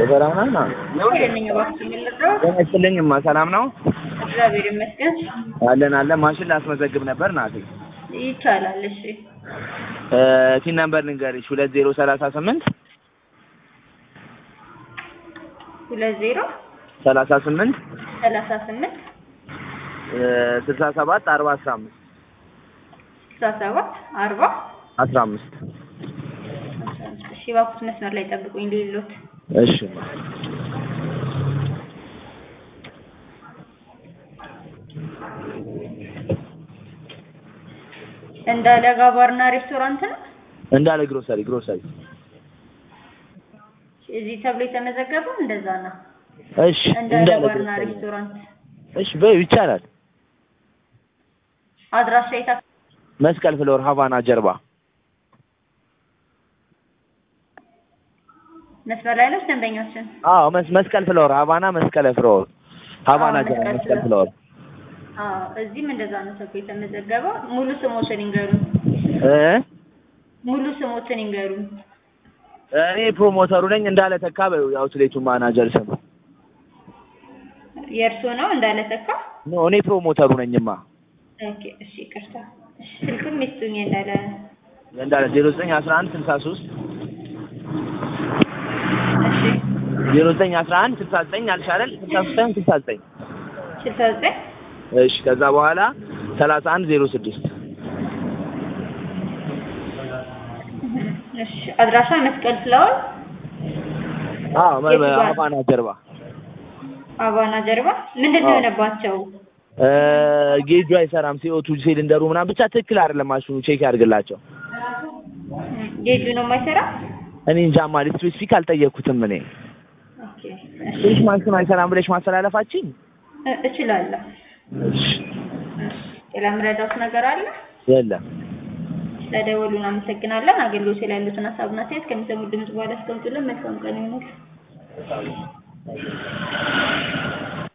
ሰላም ነው? ይሄንኝ እባክህ የሚልቀው ጤና ይስጥልኝማ ሰላም ነው? እግዚአብሔር ይመስገን አለን አለን። ማሽን ላስመዘግብ ነበር ናቴ። ይቻላል። እሺ ቲን ነምበር ልንገርሽ ሁለት ዜሮ ሰላሳ ስምንት ሁለት ዜሮ ሰላሳ ስምንት ሰላሳ ስምንት ስልሳ ሰባት አርባ አስራ አምስት ስልሳ ሰባት አርባ አስራ አምስት እሺ እባክዎት መስመር ላይ ጠብቁኝ ሌሎት እሺ እንዳለ ጋባርና ሬስቶራንት ነው እንዳለ ግሮሰሪ ግሮሰሪ እዚህ ተብሎ የተመዘገበው እንደዛ ነው። እሺ እንዳለ እንዳለ ባርና ግሮሰሪ ሬስቶራንት እሺ በይው ይቻላል። አድራሻ የታ መስቀል ፍሎር ሀቫና ጀርባ መስመር ላይ ነው ደንበኛችን? አዎ መስ መስቀል ፍሎር ሀቫና መስቀል ፍሎር ሀቫና አዎ፣ ጀርባ መስቀል መስቀል ፍሎር። ፍሎር አዎ እዚህም እንደዛ ነው ተብሎ የተመዘገበው። ሙሉ ስሞትን ይንገሩን። እ ሙሉ ስሞትን ይንገሩን። እኔ ፕሮሞተሩ ነኝ እንዳለ ተካ በይው የአውትሌቱ ማናጀር ስም የእርሶ ነው እንዳለ ተካ? ኖ እኔ ፕሮሞተሩ ነኝማ ኦኬ እሺ ይቅርታ። እሺ ስልክም ይስጡኝ እንዳለ እንዳለ ዜሮ ዘጠኝ አስራ አንድ ስልሳ ሶስት እሺ ዜሮ ዘጠኝ አስራ አንድ ስልሳ ዘጠኝ አልሽ አይደል ስልሳ ሶስት ሳይሆን ስልሳ ዘጠኝ ስልሳ ዘጠኝ እሺ ከዛ በኋላ ሰላሳ አንድ ዜሮ ስድስት እሺ አድራሻ መስቀል ፍላወር አዎ የቱ ጋር? ሀቫና ጀርባ አባና ጀርባ ምንድን ነው አዎ። የሆነባቸው? እ ጌጁ አይሰራም ሲኦቱ ሲሊንደሩ ምናምን ብቻ ትክክል አይደለም ማሽኑ ቼክ ያድርግላቸው ጌጁ ነው የማይሰራ? እኔ እንጃ ማለት ስፔሲፊክ አልጠየቅኩትም እኔ ኦኬ ትንሽ ማሽኑ አይሰራም ብለሽ ማስተላለፋችን እ- እችላለሁ። እሺ ሌላ የምረዳውት ነገር አለ? የለም ስለደወሉ እናመሰግናለን። አገልግሎት ላይ ያሉትን ሀሳብና አስተያየት ከሚሰሙት ድምጽ በኋላ አስቀምጡልን። መልካም ቀን ይሁንልህ።